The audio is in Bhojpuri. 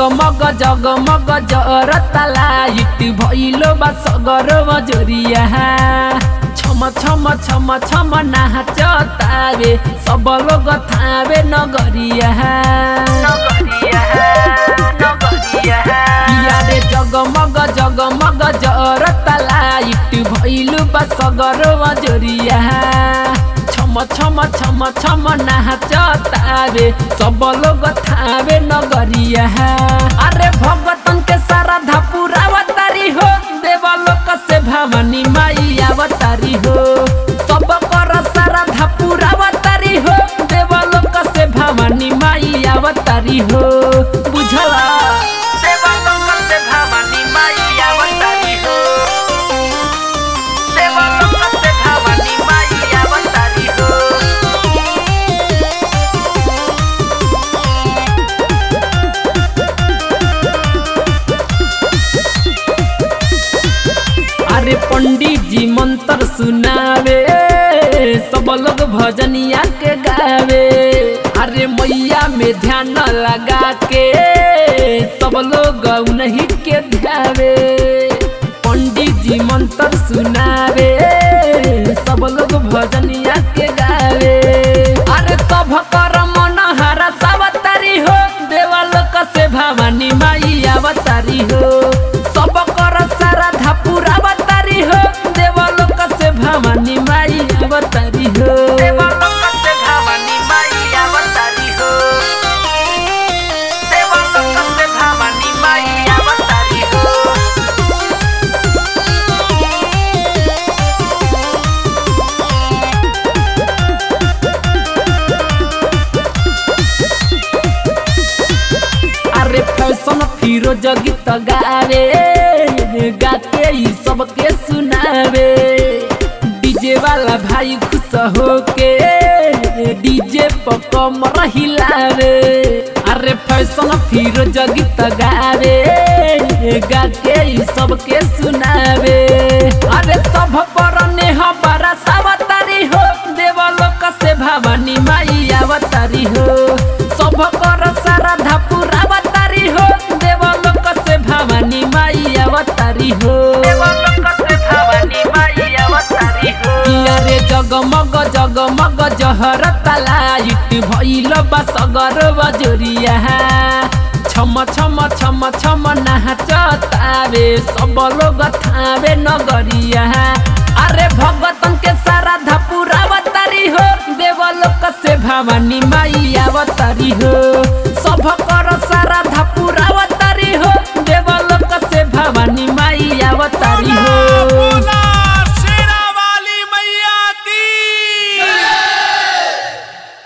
जगमग जगमग जरता लाइट भइलो बा सगर मजोरिया छम छम छम छम नाचतावे सब लोग थावे नगरिया किया रे जगमग जगमग जरता लाइट भइलो बा सगर मजोरिया छम छम छम छम नाचतावे सब लोग थावे नगरिया अरे भगतन के सारा धपुरावतारी हो देवलोक से भवानी माई अवतारी हो सब कर सारा धपुरावतारी हो देवलोक से भवानी माई अवतारी हो बुझला देवलोक से भवानी माई अवतारी हो देवलोक से भवानी माई अवतारी हो अरे पंडित जी मंत्र सुनावे सब लोग भजनिया के गावे अरे मैया में ध्यान लगा के सब लोग उन्हीं के ध्यावे पंडित जी मंत्र सुनावे सब लोग भजनिया के गावे अरे सब कर मन हरा सावतारी हो देवलोक से भवानी माई अवतारी हो सब कर सारा धापुर अवतारी हो देवलोक से भवानी माई अवतारी हो देवलोक से भवानी माई अवतारी हो देवलोक से भवानी माई अवतारी हो अरे फैशन फिरोज गीत गावे गाके ई सबके सुनावे डीजे वाला भाई खुश होके डीजे पर कमर हिलावे अरे फैशन फिरोज गीत गावे गाके ई सबके सुनावे अरे सब पर नेह बड़ा सावतारी हो देवलोक से भवानी माई अवतारी हो सब कर सारा धापुर अवतारी हो देवलोक से भवानी माई अवतारी हो देवलोक से भवानी माई अवतारी हो किया रे जगमग जगमग जहरता लाइट भइल बा सगर बजोरिया छम छम छम छम नाचतावे सब लोग थावे नगरिया अरे भगतन के सारा धापुर अवतारी हो देवलोक से भवानी माई अवतारी हो सब कर सारा